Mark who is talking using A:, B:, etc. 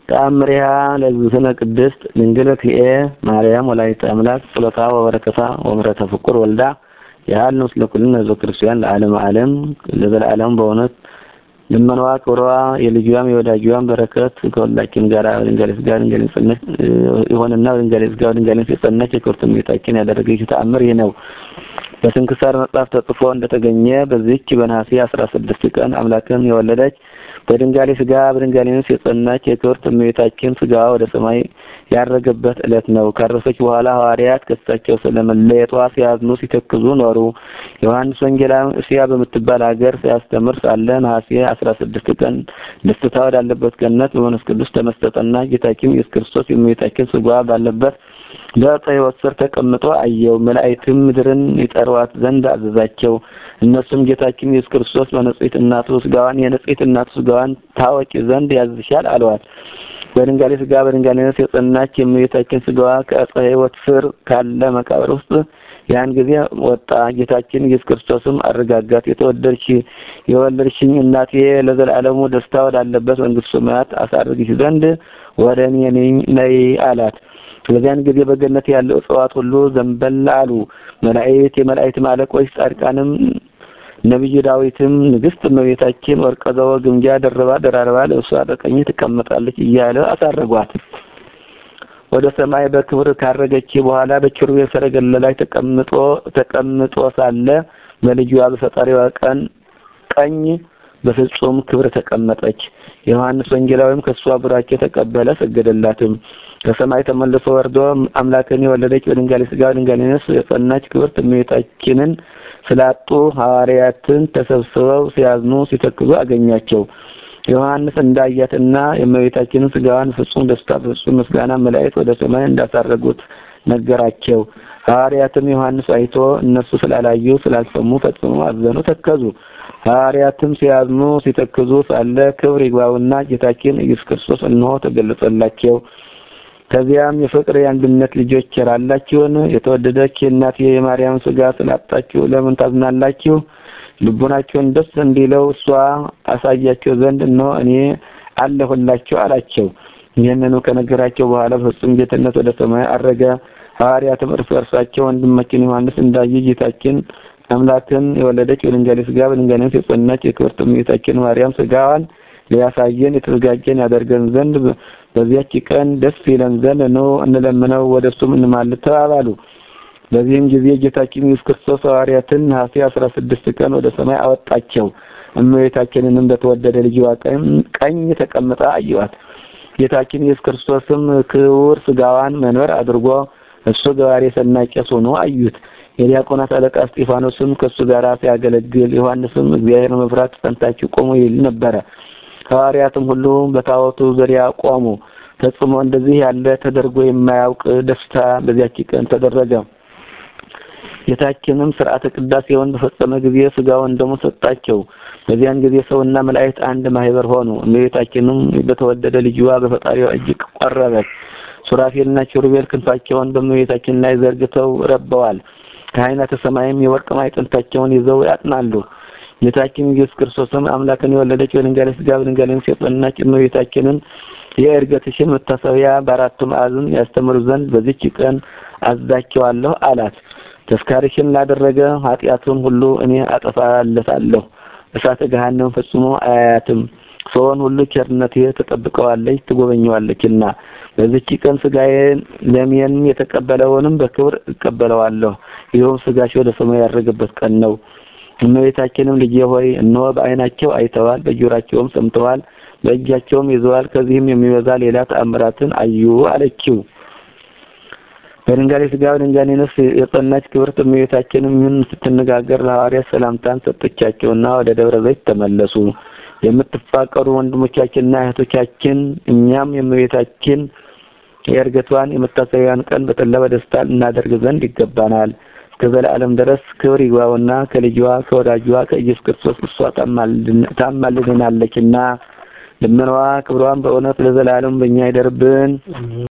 A: ተአምሪሃ ለእግዝእትነ ቅድስት ድንግል ክልኤ ማርያም ወላዲተ አምላክ ጸሎታ ወበረከታ ወምሕረተ ፍቁር ወልዳ ያህል ምስለ ኩልነ ህዝበ ክርስቲያን ለዓለም ዓለም ለዘላለም በእውነት ልመናዋ ክብሯ የልጇም የወዳጇም በረከት ከሁላችን ጋር ድንጋሌ ስጋ ድንጋሌ ጽነት ይሆንና ድንጋሌ ስጋ ድንጋሌ የጸናች የክብርት እመቤታችን ያደረገች ተአምር ይህ ነው። በስንክሳር መጽሐፍ ተጽፎ እንደተገኘ በዚህች በነሐሴ 16 ቀን አምላክን የወለደች በድንጋሌ ስጋ በድንጋሌ ነፍስ የጸናች የክብርት እመቤታችን ስጋዋ ወደ ሰማይ ያረገበት ዕለት ነው። ካረፈች በኋላ ሐዋርያት ከሳቸው ስለመለየቷ ሲያዝኑ ሲተክዙ ኖሩ። ዮሐንስ ወንጌላዊ እስያ በምትባል ሀገር ሲያስተምር ሳለ ነሐሴ 16 ቀን ደስታ ወዳለበት ገነት በመንፈስ ቅዱስ ተመሰጠና ጌታችን ኢየሱስ ክርስቶስ የእመቤታችን ስጋዋ ባለበት በዕፀ ሕይወት ስር ተቀምጦ አየው። መላእክትም ምድርን ይጠሯት ዘንድ አዘዛቸው። እነሱም ጌታችን ኢየሱስ ክርስቶስ በንጽሕት እናቱ ስጋዋን የንጽሕት እናቱ ስጋዋን ታወቂ ዘንድ ያዝሻል አለዋት። በድንጋሌ ስጋ በድንጋሌ ነፍስ የጸናች የእመቤታችን ስጋዋ ከዕፀ ሕይወት ስር ካለ መቃብር ውስጥ ያን ጊዜ ወጣ። ጌታችን ኢየሱስ ክርስቶስም አረጋጋት። የተወደድሽ የወለድሽኝ እናቴ ለዘላለሙ ደስታ ወዳለበት መንግሥተ ሰማያት አሳርግሽ ዘንድ ወደ እኔ ነይ አላት። በዚያን ጊዜ በገነት ያለው እጽዋት ሁሉ ዘንበል አሉ። መላእክት፣ የመላእክት አለቆች፣ ጻድቃንም ነብዩ ዳዊትም ንግስት እመቤታችን ወርቀ ዘወ ግምጃ ደርባ ደራርባ ለእሷ በቀኝ ትቀመጣለች እያለ አሳረጓት። ወደ ሰማይ በክብር ካረገች በኋላ በኪሩቤል ሰረገላ ላይ ተቀምጦ ተቀምጦ ሳለ በልጇ በፈጣሪዋ ቀን ቀኝ በፍጹም ክብር ተቀመጠች። ዮሐንስ ወንጌላዊም ከሷ ቡራኬ ተቀበለ፣ ሰገደላትም። ከሰማይ ተመልሶ ወርዶ አምላክን የወለደች በድንጋሌ ስጋ በድንጋሌ ነፍስ የጸናች ክብርት እመቤታችንን ስላጡ ሐዋርያትን ተሰብስበው ሲያዝኑ ሲተክዙ አገኛቸው። ዮሐንስ እንዳያትና የእመቤታችንን ስጋዋን ፍጹም ደስታ ፍጹም ምስጋና መላእክት ወደ ሰማይ እንዳሳረጉት ነገራቸው። ሐዋርያትም ዮሐንስ አይቶ እነሱ ስላላዩ ስላልሰሙ ፈጽሞ አዘኑ፣ ተከዙ። ሐዋርያትም ሲያዝኑ ሲተክዙ ሳለ ክብር ይግባውና ጌታችን ኢየሱስ ክርስቶስ እነሆ ተገለጸላቸው። ከዚያም የፍቅር የአንድነት ልጆች ቸራላችሁን የተወደደች የእናት የማርያም ስጋ ስላጣችሁ ለምን ታዝናላችሁ? ልቡናችሁን ደስ እንዲለው እሷ አሳያቸው ዘንድ እነሆ እኔ አለሁላችሁ አላቸው። ይህንኑ ከነገራቸው በኋላ ፍጹም ጌትነት ወደ ሰማይ አረገ። ሐዋርያትም እርስ በርሳቸው ወንድማችን ዮሐንስ እንዳየ ጌታችን አምላክን የወለደች በድንጋሌ ስጋ በድንጋሌ ነፍስ የጸናች የክብርት እመቤታችን ማርያም ስጋዋን ሊያሳየን የተዘጋጀን ያደርገን ዘንድ በዚያች ቀን ደስ ይለን ዘንድ ነው እንለምነው፣ ወደ እሱም እንማልድ ተባባሉ። በዚህም ጊዜ ጌታችን ኢየሱስ ክርስቶስ ሐዋርያትን ነሐሴ 16 ቀን ወደ ሰማይ አወጣቸው። እመቤታችንንም በተወደደ ልጅዋ ቀኝ ተቀምጣ አየዋት። ጌታችን ኢየሱስ ክርስቶስም ክቡር ስጋዋን መንበር አድርጎ እሱ ገባሬ ሰናይ ቄስ ሆኖ አዩት። የዲያቆናት አለቃ እስጢፋኖስም ከእሱ ጋር ሲያገለግል፣ ዮሐንስም እግዚአብሔር መፍራት ጸንታችሁ ቆሙ ይል ነበረ። ሐዋርያትም ሁሉ በታቦቱ ዙሪያ ቆሙ። ፈጽሞ እንደዚህ ያለ ተደርጎ የማያውቅ ደስታ በዚያች ቀን ተደረገ። ጌታችንም ስርዓተ ቅዳሴውን በፈጸመ ጊዜ ስጋውን ደሙ ሰጣቸው። በዚያን ጊዜ ሰውና መላእክት አንድ ማህበር ሆኑ። እመቤታችንም በተወደደ ልጅዋ በፈጣሪዋ እጅግ ቀረበች። ሱራፌልና ኪሩቤል ክንፋቸውን በእመቤታችን ላይ ዘርግተው ረበዋል። ካህናተ ሰማይም የወርቅ ማዕጠንታቸውን ይዘው ያጥናሉ። ጌታችን ኢየሱስ ክርስቶስም አምላክን የወለደች በድንጋሌ ስጋ በድንጋሌ ነፍስ የጸናች እመቤታችንን የዕርገትሽን መታሰቢያ በአራቱ ማዕዘን ያስተምሩ ዘንድ በዚች ቀን አዛቸዋለሁ አላት። ተስካሪሽን ላደረገ ኃጢአቱን ሁሉ እኔ አጠፋለታለሁ፣ እሳተ ገሃነም ፈጽሞ አያያትም። ሰውን ሁሉ ቸርነቴ ተጠብቀዋለች ትጎበኘዋለችና በዚች ቀን ስጋዬን ደሜን የተቀበለውንም በክብር እቀበለዋለሁ። ይኸውም ስጋሽ ወደ ሰማይ ያረገበት ቀን ነው። እመቤታችንም ልጄ ሆይ እነሆ በዓይናቸው አይተዋል፣ በጆሯቸውም ሰምተዋል፣ በእጃቸውም ይዘዋል፣ ከዚህም የሚበዛ ሌላ ተአምራትን አዩ አለችው። በድንጋሌ ስጋ በድንጋሌ ነፍስ የጸናች ክብርት እመቤታችንም ይህን ስትነጋገር ለሐዋርያት ሰላምታን ሰጠቻቸውና ወደ ደብረ ዘይት ተመለሱ። የምትፋቀሩ ወንድሞቻችንና እህቶቻችን እኛም የእመቤታችን የዕርገቷን የመታሰቢያን ቀን በጠላ በደስታ እናደርግ ዘንድ ይገባናል። እስከ ዘላለም ድረስ ክብር ይግባውና ከልጇ ከወዳጇ ከኢየሱስ ክርስቶስ እሷ ታማልድናለችና ልመናዋ ክብሯን በእውነት ለዘላለም በእኛ ይደርብን።